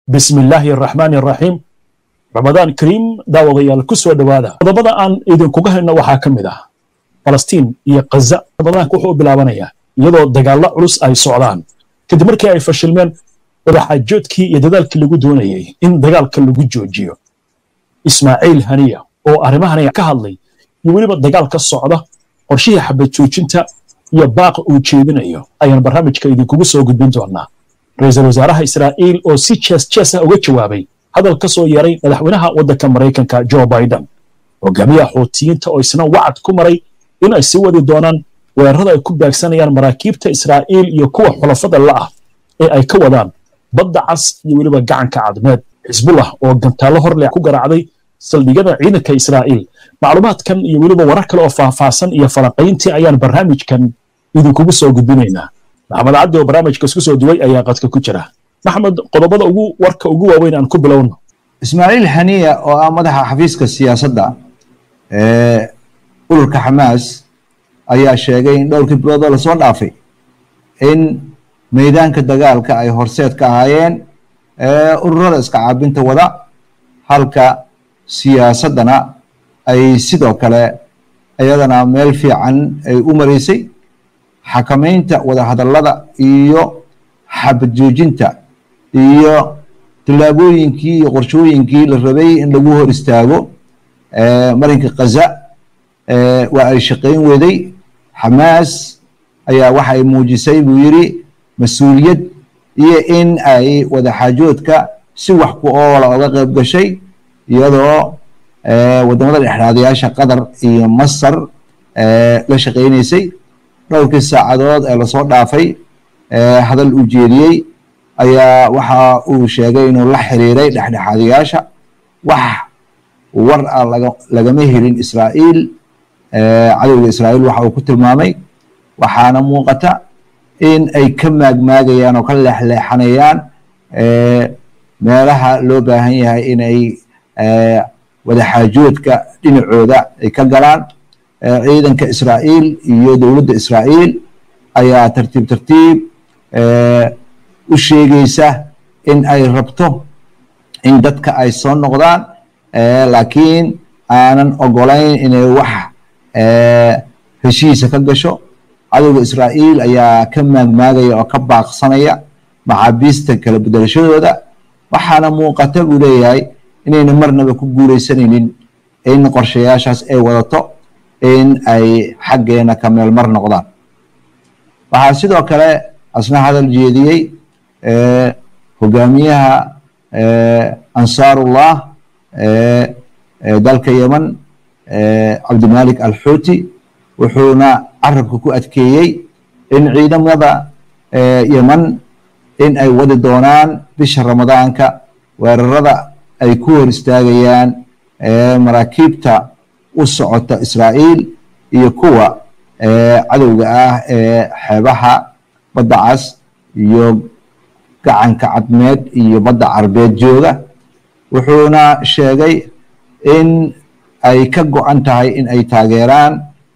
bismi illaahi araxmaani araxiim ramadaan kariim daawadayaal ku soo dhowaada qodobada aan idinkuga hayno waxaa ka mid ah falastiin iyo khaza ramadaanka wuxuu u bilaabanayaa iyadoo dagaallo culus ay socdaan kadib markii ay fashilmeen wadaxaajoodkii iyo dadaalkii lagu doonayey in dagaalka lagu joojiyo ismaaciil haniya oo arrimahan ka hadlay iyo weliba dagaal ka socda qorshihii xabad joojinta iyo baaqa uu jeedinayo ayaan barnaamijka idinkugu soo gudbin doonaa ra-iisul wasaaraha israa'iil oo si jees jees ah uga jawaabay hadal ka soo yaray madaxweynaha waddanka maraykanka joe biden hogaamiyaha xuutiyiinta oo isna wacad ku maray in ay sii wadi doonaan weerarada ay ku baagsanayaan maraakiibta israa'iil iyo kuwa xulafada la'ah ee ay ka wadaan badda cas iyo weliba gacanka cadmeed xisbullah oo gantaallo horleh ku garaacday saldhigyada ciidanka israa'iil macluumaadkan iyo weliba warar kale oo faahfaahsan iyo falanqayntii ayaan barnaamijkan idinkugu soo gudbinaynaa maxamed cabdi oo barnaamijka isku soo duway ayaa qadka ku jira maxmed qodobada ugu warka ugu waaweyn aan ku bilowno ismaaciil haniya oo ah madaxa xafiiska siyaasadda ee ururka xamaas ayaa sheegay in dhowrkii biloodoo lasoo dhaafay in meydaanka dagaalka ay horseed ka ahaayeen ururada iska caabinta wada halka siyaasaddana ay sidoo kale iyadana meel fiican ay u maraysay xakamaynta wadahadallada iyo xabad joojinta iyo tallaabooyinkii iyo qorshooyinkii la rabay in lagu hor istaago marinka khaza waa ay shaqayn weday xamaas ayaa waxa ay muujisay buu yidhi mas-uuliyad iyo in ay wadaxaajoodka si wax ku oola oga qayb gashay iyadoo wadamada dhexraadayaasha qatar iyo masar la shaqaynaysay dhowrkii saacadood ee lasoo dhaafay hadal uu jeediyey ayaa waxa uu sheegay inuu la xiriiray dhexdhexaadayaasha wax war ah lagama helin israa'iil cadowga israa'iil waxa uu ku tilmaamay waxaana muuqata in ay ka maagmaagayaan oo ka leexleexanayaan meelaha loo baahan yahay inay wadaxaajoodka dhinacooda ay ka galaan ciidanka israa'iil iyo dowladda israa'iil ayaa tartiib tartiib u sheegaysa in ay rabto in dadka ay soo noqdaan laakiin aanan ogolayn inay wax heshiisa ka gasho cadowga israa'iil ayaa ka maagmaagaya oo ka baaqsanaya maxaabiista kala bedelashadooda waxaana muuqata buu leeyahay inayna marnaba ku guuleysanaynin in qorshayaashaas ay wadato in ay xaggeena ka meel mar noqdaan waxaa sidoo kale asna hadal jeediyey hogaamiyaha ansaarullah dalka yeman cabdimalik alxuuti wuxuuna carabka ku adkeeyey in ciidamada yeman in ay wadi doonaan bisha ramadaanka weerarada ay ku hor istaagayaan maraakiibta u socota israa'iil iyo kuwa cadowga ah ee xeebaha badda cas iyo gacanka cadmeed iyo badda carbeed jooga wuxuuna sheegay in ay ka go-an tahay in ay taageeraan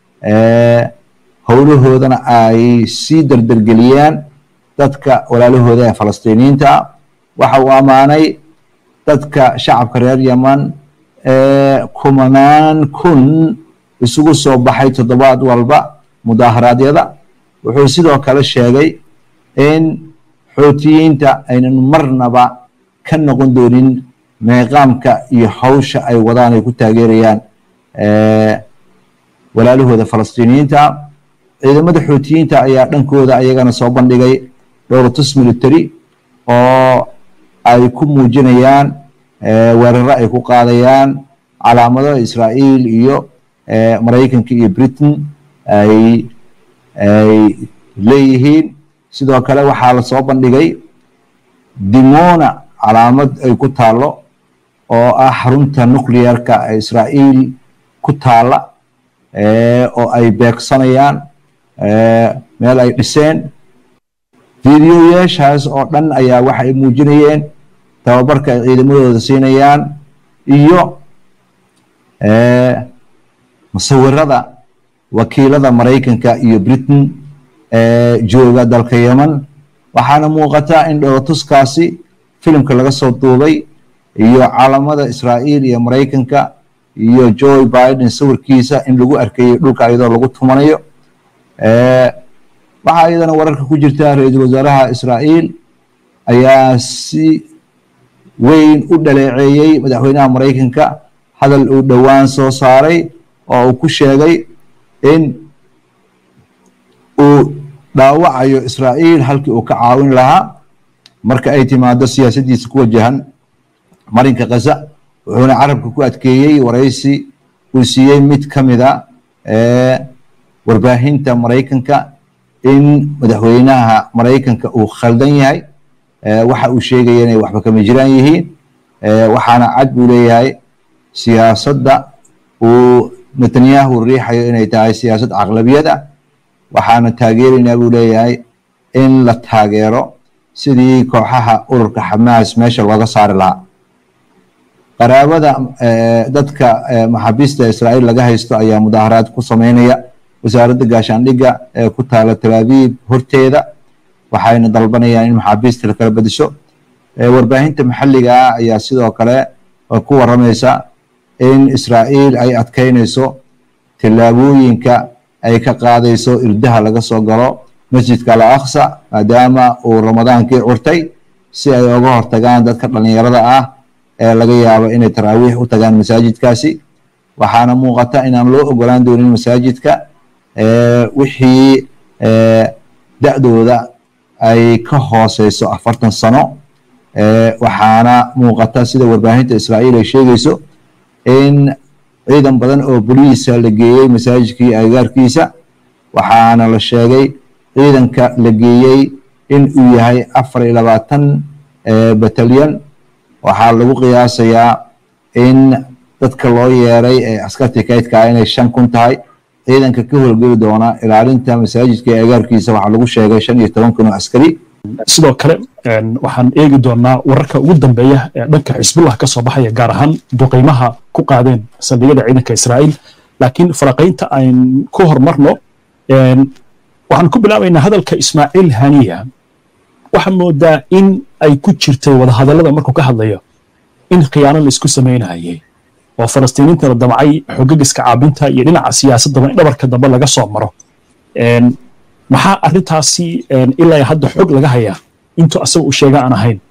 howlahoodana ay sii dardargeliyaan dadka walaalahooda ee falastiiniyiinta waxa uu ammaanay dadka shacabka reer yeman ee kumanaan kun isugu soo baxay toddobaad walba mudaaharaadyada wuxuu sidoo kale sheegay in xuutiyiinta aynan marnaba ka noqon doonin meeqaamka iyo hawsha ay wadaan ay ku taageerayaan walaalahooda falastiiniyiinta ciidamada xuutiyiinta ayaa dhankooda ayagana soo bandhigay dhowratus military oo ay ku muujinayaan weeraro ay ku qaadayaan calaamado israa'iil iyo maraykanka iyo britain ay ay leeyihiin sidoo kale waxaa la soo bandhigay dimona calaamad ay ku taallo oo ah xarunta nuclearka ee israa'iil ku taalla oo ay beegsanayaan meel ay dhiseen videoyaashaas oo dhan ayaa waxa ay muujinayeen tababarka ay ciidamadooda siinayaan iyo musawirada wakiilada maraykanka iyo britain ee jooga dalka yeman waxaana muuqata in dhowatuskaasi filimka laga soo duubay iyo calamada israa'iil iyo maraykanka iyo joe biden sawirkiisa in lagu arkayey dhulka iyadoo lagu tumanayo waxaa iyadana wararka ku jirta ra-iisul wasaaraha israa'iil ayaa si weyn u dhaleeceeyey madaxweynaha maraykanka hadal uu dhowaan soo saaray oo uu ku sheegay in uu dhaawacayo israa'iil halkii uu ka caawin lahaa marka ay timaado siyaasaddiisa ku wajahan marinka khaza wuxuuna carabka ku adkeeyey waraysi uu siiyey mid ka mida warbaahinta maraykanka in madaxweynaha maraykanka uu khaldan yahay waxa uu sheegaya inay waxba kama jiraan yihiin waxaana cad buu leeyahay siyaasadda uu netanyahu riixayo inay tahay siyaasad caqlabiyad ah waxaana taageeraynaa buu leeyahay in la taageero sidii kooxaha ururka xamaas meesha looga saari lahaa qaraabada dadka maxaabiista israa'iil laga haysto ayaa mudaaharaad ku sameynaya wasaaradda gaashaandhigga ee ku taala talaabiib horteeda waxayna dalbanayaan in maxaabiista la kala bedesho warbaahinta maxalliga ah ayaa sidoo kale ku waramaysa in israa'iil ay adkeynayso tillaabooyinka ay ka qaadayso irdaha laga soo galo masjidka al aqsa maadaama uu ramadaankii curtay si ay uga hortagaan dadka dhallinyarada ah ee laga yaabo inay taraawiix u tagaan masaajidkaasi waxaana muuqata inaan loo ogolaan doonin masaajidka wixii da-dooda ay ka hooseyso afartan sano waxaana muuqata sida warbaahinta israa'iil ay sheegayso in ciidan badan oo boliisa la geeyey masaajidkii agagaarkiisa waxaana la sheegay ciidanka la geeyey in uu yahay afar iyo labaatan batalyan waxaa lagu qiyaasayaa in dadka loo yeeray ee askartii kaydkaa inay shan kun tahay ciidanka ka howlgeli doona ilaalinta masaajidka ee agaarkiisa waxaa lagu sheegay shan iyo toban kun oo askari sidoo kale waxaan eegi doonaa wararka ugu dambeeya ee dhanka xisbullah ka soo baxaya gaar ahaan duqeymaha ku qaadeen saldhigyada ciidanka israa'iil laakiin faraqaynta ayn ku hormarno waxaan ku bilaabaynaa hadalka ismaaciil haniya waxaa moodaa in ay ku jirtay wadahadallada markuu ka hadlayo in khiyaano la isku samaynayay oo falastiiniinta la damcay xogagiska caabinta iyo dhinaca siyaasaddaba in dhabarka dambe laga soo maro maxaa arrintaasi ilaa hadda xog laga hayaa intuu asaga uu sheega aan ahayn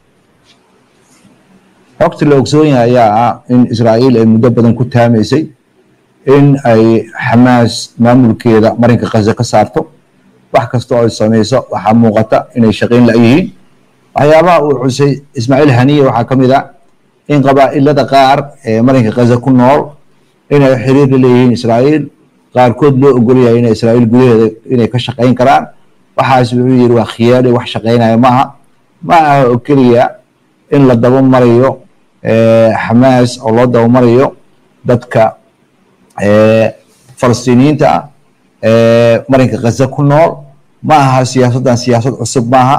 xogta la ogsoon yahay ayaa ah in israa'iil ay muddo badan ku taamaysay in ay xamaas maamulkeeda marinka khaza ka saarto wax kasta oo ay samayso waxaa muuqata inay shaqayn la-yihiin waxyaabaha uu xusay ismaaciil haniye waxaa ka mid ah in qabaa'ilada qaar ee marinka khaza ku nool inay xiriir la leeyihiin israa'iil qaarkood loo ogol yahay inay israa'iil gudaheeda inay ka shaqayn karaan waxaas wuxuu yidhi waa khiyaali wax shaqaynaya maaha ma aha oo keliya in la daba marayo xamaas oo loo daba marayo dadka falastiiniyiinta ah ee marinka khaza ku nool ma aha siyaasaddan siyaasad cusub maaha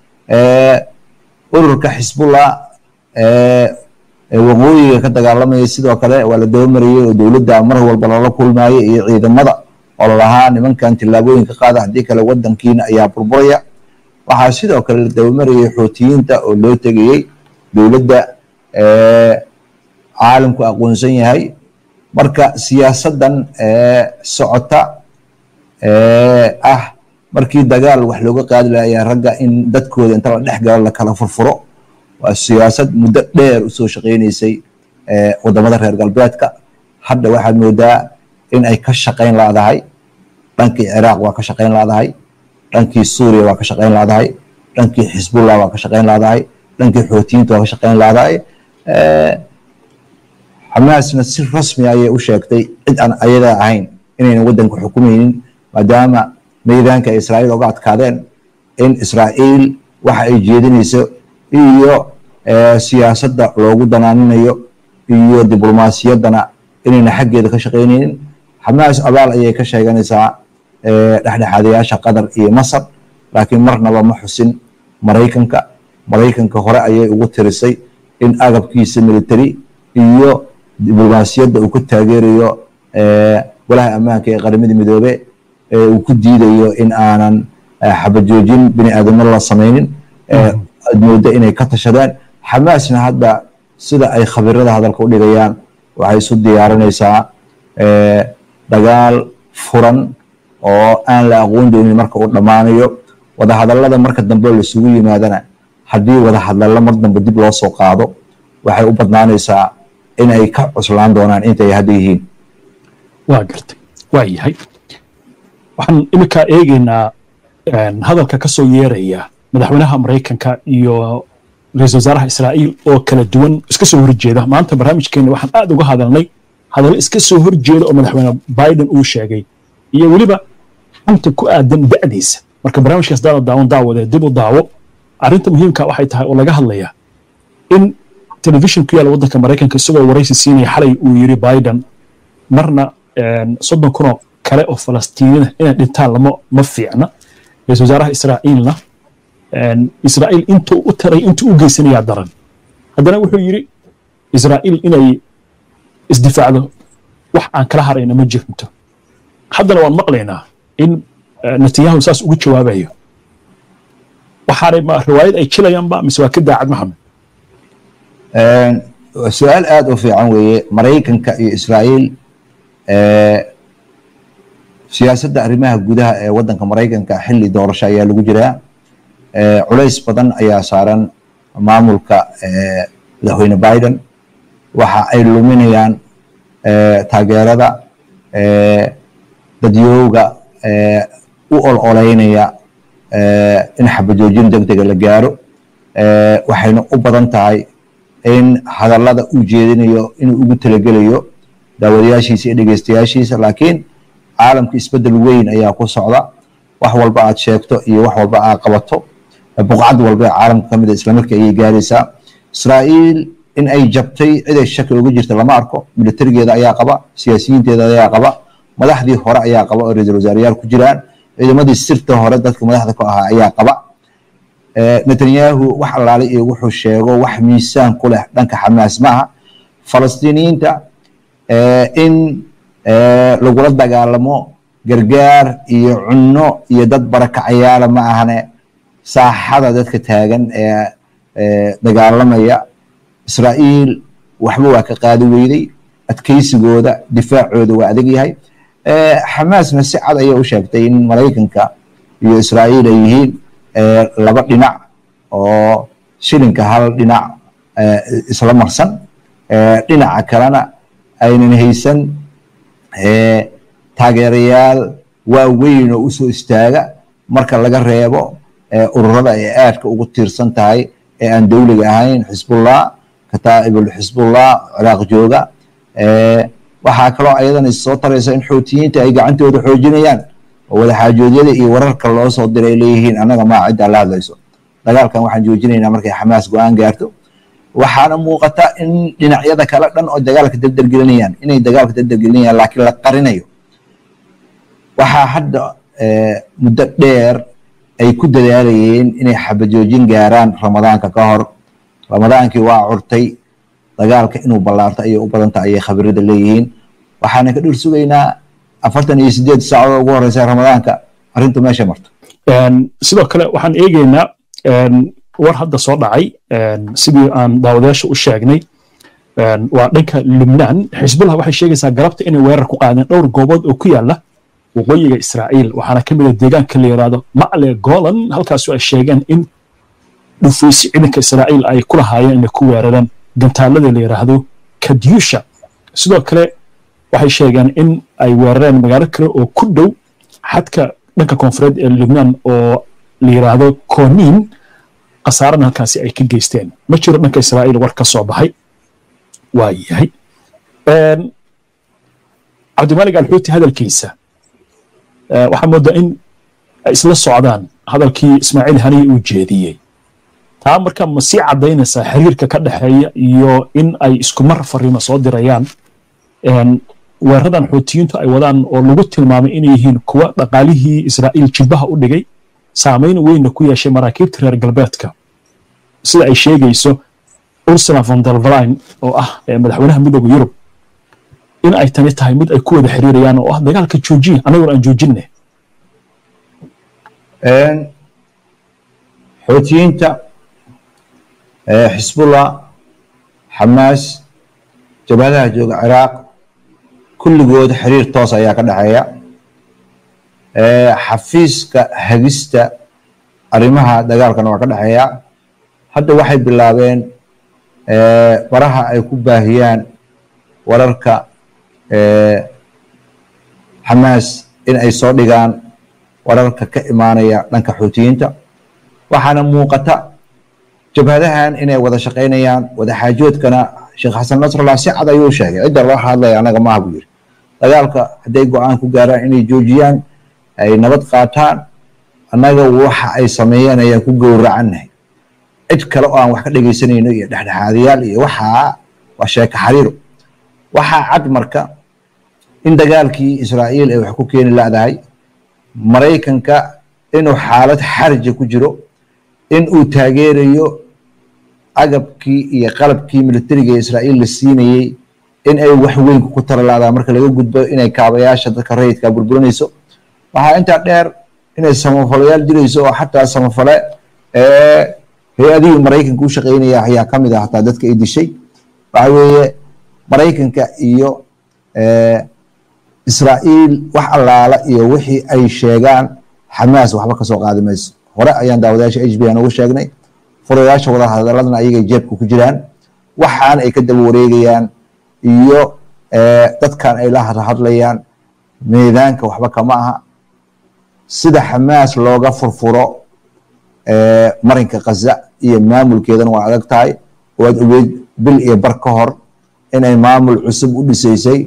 ururka xisbullah waqooyiga ka dagaalamaya sidoo kale waa la daba marayey oo dowladda mar walba lala kulmayo iyo ciidamada oo lalahaa nimankan tillaabooyinka qaada haddii kale wadankiina ayaa burburaya waxaa sidoo kale la daba marayey xootiyiinta oo loo tegayey dowladda caalamku aqoonsan yahay marka siyaasaddan socota ah markii dagaal wax looga qaadi lahayaa ragga in dadkooda inta la dhex galo lakala furfuro waa siyaasad muddo dheer usoo shaqaynaysay wadamada reer galbeedka hadda waxaad moodaa in ay ka shaqayn laadahay dhankii ciraaq waa ka shaqayn laadahay dhankii suuriya waa ka shaqayn laadahay dhankii xisbullah waa ka shaqayn laadahay dhankii xootiyiinta waa ka shaqayn laadahay xamaasna si rasmi ayay u sheegtay cid aan ayada ahayn inaynan waddanka xukumaynin maadaama meydaanka ay israa'iil oga adkaadeen in israa'iil waxa ay jeedinayso iyo siyaasadda loogu danaaminayo iyo diblomaasiyaddana inayna xaggeeda ka shaqaynaynin xamaas abaal ayay ka sheeganaysaa dhexdhexaadayaasha qatar iyo masar laakiin marnaba ma xusin maraykanka maraykanka hore ayay ugu tirisay in agabkiisa military iyo diblomaasiyadda uu ku taageerayo walaha ammaanka ee qaramada midoobe uu ku diidayo in aanan xabajoojin bini aadamo la samaynin aad mooda inay ka tashadeen xamaasna hadda sida ay khabirada hadalka u dhigayaan waxay isu diyaarinaysaa dagaal furan oo aan la aqoon doonin marka uu dhammaanayo wadahadallada marka dambe laisugu yimaadana haddii wadahadallo mar dambe dib loo soo qaado waxay u badnaanaysaa in ay ka cuslaan doonaan intay hadda yihiin waa gartay waa yahay waxaan iminkaa eegaynaa hadalka ka soo yeeraya madaxweynaha maraykanka iyo ra-isul wasaaraha israa'iil oo kala duwan iska soo horjeeda maanta barnaamijkeena waxaan aad uga hadalnay hadallo iska soo horjeeda oo madaxweyne biden uu sheegay iyo weliba xanta ku aadan da'diisa marka barnaamijkaas daada daawan daawadee dib u daawo arrinta muhiimka waxay tahay oo laga hadlayaa in telefishin ku yaala waddanka maraykanka isagoo waraysi siinaya xalay uu yiri biden marna soddon kunoo kale oo falastiinina inay dhintaan lama ma fiicna ra-isul wasaaraha israa'iilna israa'iil intuu u taray intuu u geysanayaa daran haddana wuxuu yidhi israa'iil inay isdifaacdo wax aan kala harayna ma jirto haddana waan maqlaynaa in netanyahu saas ugu jawaabayo waxaanay ma riwaayad ay jilayaanba mise waa ka daacad maxamed su-aal aada u fiican weeye maraykanka iyo israa'iil siyaasadda arrimaha gudaha ee waddanka maraykanka xilli doorasho ayaa lagu jiraa culays badan ayaa saaran maamulka madaxweyne biden waxa ay luminayaan taageerada dadyooga u ololeynaya in xabajoojin deg dega la gaaro waxayna u badan tahay in hadallada uu jeedinayo inuu ugu talagelayo daawadayaashiisa iyo dhegeystayaashiisa laakiin caalamka isbedel weyn ayaa ku socda wax walba aad sheegto iyo wax walba aad qabato buqcad walba ee caalamka kamid a islamarkii ayay gaaraysaa israa'iil in ay jabtay ciday shaki uga jirta lama arko militarigeeda ayaa qaba siyaasiyiinteeda ayaa qaba madaxdii hore ayaa qaba oo ra-iisul wasaareyaal ku jiraan ciidamadii sirta hore dadka madaxda ku ahaa ayaa qaba netanyahu wax allaalay iyo wuxuu sheego wax miisaan ku leh dhanka xamaas ma aha falastiiniyiinta in lagula dagaalamo gargaar iyo cunno iyo dad barakacayaala ma ahane saaxada dadka taagan ee dagaalamaya israa'iil waxba waa ka qaadi weyday adkeysigooda difaacooda waa adag yahay xamaasna si cad ayay u sheegtay in maraykanka iyo israa'iil ay yihiin laba dhinac oo shilinka hal dhinac isla marsan dhinaca kalena aynan haysan taageerayaal waaweyn oo usoo istaaga marka laga reebo ururada ay aadka ugu tiirsan tahay ee aan dowliga ahayn xisbullah kataa'ibul xisbullah ciraaq jooga waxaa kaloo ayadana soo taraysa in xoutiyiinta ay gacantooda xoojinayaan oo wadaxaajoodyada iyo wararka loo soo diray leeyihiin annaga maa ciddaa la hadlayso dagaalkan waxaan joojinaynaa markay xamaas go-aan gaarto waxaana muuqata in dhinacyada kale dhan oo dagaalka dardargelinayaan inay dagaalka dardargelinayaan laakiin la qarinayo waxaa hadda muddo dheer ay ku dadaalayeen inay xabajoojin gaaraan ramadaanka ka hor ramadaankii waa curtay dagaalka inuu ballaarto ayay u badanta ayay khabirada leeyihiin waxaana ka dhur sugaynaa afartan iyo sideed saacadood ugu horeysa ramadaanka arrintu meesha marto sidoo kale waxaan eegeynaa war hadda soo dhacay sidii aan daawadayaasha u sheegnay waa dhanka lubnaan xisbullah waxay sheegaysaa galabta inay weerar ku qaadeen dhowr goobood oo ku yaala waqooyiga israa'iil waxaana ka mid a deegaanka la yidhaahdo macle golan halkaasu ay sheegeen in dhufaysi ciidanka israa'iil ay ku lahaayeen inay ku weerareen gantaalada la yidhaahdo kadyusha sidoo kale waxay sheegeen in ay weerareen magaalo kale oo ku dhow xadka dhanka koonfureed ee lubnaan oo la yidhaahdo konin khasaarana halkaasi ay ka geysteen ma jiro dhanka israa'iil war ka soo baxay waa yahay cabdimaalig alxuuti hadalkiisa waxaa moodaa in ay isla socdaan hadalkii ismaaciil haniye uu jeediyey taa marka ma sii caddaynaysaa xiriirka ka dhexeeya iyo in ay isku mar fariimo soo dirayaan weeraradan xoutiyiintu ay wadaan oo lagu tilmaamay inay yihiin kuwa dhaqaalihii israa'iil jilbaha u dhigay saamayn weynna ku yeeshay maraakiibta reer galbeedka sida ay sheegayso ursula von der leyen oo ah madaxweynaha midooda yurub in ay tani tahay mid ay ku wada xiriirayaan oo ah dagaalka joojiya annaguna aan joojinne xoutiyiinta xisbullah xamaas jabhadaha jooga ciraaq kulligood xiriir toos ayaa ka dhexeeya xafiiska hagista arrimaha dagaalkana waa ka dhexeeya hadda waxay bilaabeen baraha ay ku baahiyaan wararka xamaas in ay soo dhigaan wararka ka imaanaya dhanka xuutiyiinta waxaana muuqata jabhadahan inay wada shaqaynayaan wada xaajoodkana sheekh xasan nasrallah si cad ayuu sheegay cidda loo hadlaya anaga maaha buu yiri dagaalka hadday go-aan ku gaaraan inay joojiyaan ay nabad qaataan annaga waxa ay sameeyeen ayaan ku gowracannahay cid kale oo aan wax ka dhegaysanayno iyo dhexdhexaadayaal iyo waxaa waa sheeka xariiro waxaa cad marka in dagaalkii israa'iil ay wax ku keeni ladahay maraykanka inuu xaalad xarja ku jiro in uu taageerayo agabkii iyo qalabkii militariga ee israa'iil la siinayey in ay wax weyn ku taralaadaan marka laga gudbo inay kaabayaasha dadka rayidka burburinayso waxaa intaa dheer inay samafalayaal jirayso oo xataa samafale ee hay-adihii maraykanka u shaqaynaya ayaa ka mid ah hataa dadka ay dishay waxa weeye maraykanka iyo israa'iil wax allaala iyo wixii ay sheegaan xamaas waxba kasoo qaadi mayso hore ayaan daawadayaasha h b aan uga sheegnay furayaasha wada hadaladana ayagay jeebka ku jiraan waxaan ay ka daba wareegayaan iyo dadkan ay la hadlayaan meedaanka waxba kama aha sida xamaas looga furfuro marinka kaza iyo maamulkeedana waa adag tahay waad ogeyd bil iyo bar ka hor inay maamul cusub u dhisaysay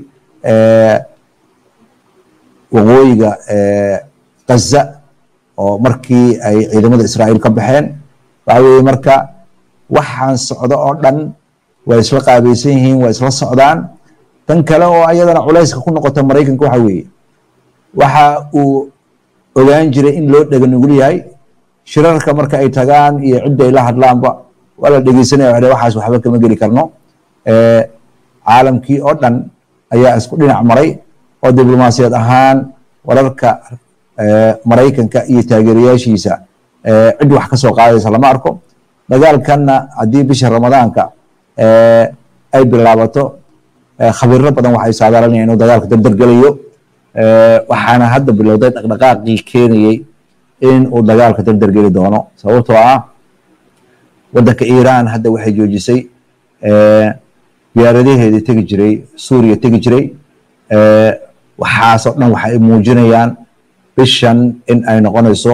waqooyiga kaza oo markii ay ciidamada israa'iil ka baxeen waxa weeye marka waxaan socdo oo dhan waa isla qaabaysan yihiin waa isla socdaan tan kale oo ayadana culayska ku noqota maraykanka waxa weeye waxa uu ogaan jiray in loo dhega nugul yahay shirarka marka ay tagaan iyo cidda ay la hadlaanba waa la dhegeysanaya wa waxaas waxba kama geli karno caalamkii oo dhan ayaa isku dhinac maray oo diblomaasiyad ahaan wararka maraykanka iyo taageerayaashiisa cid wax ka soo qaadaysa lama arko dagaalkanna haddii bisha ramadaanka ay bilaabato khabiiro badan waxay saadaalanayaan inuu dagaalka dardargelayo waxaana hadda bilowday dhaqdhaqaaqii keenayey in uu dagaalka dardargeli doono sababtoo ah waddanka iiraan hadda waxay joojisay diyaaradaheedii tegi jiray suuriya tegi jiray waxaasoo dhan waxay muujinayaan bishan in ay noqonayso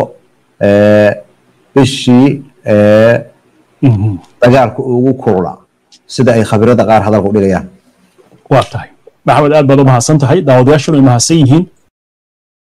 bishii dagaalka ugu kurula sida ay khabirada qaar hadalka u dhigayaan waa tahay maxamed aad baad u mahadsan tahay daawadayaashuna ay mahadsan yihiin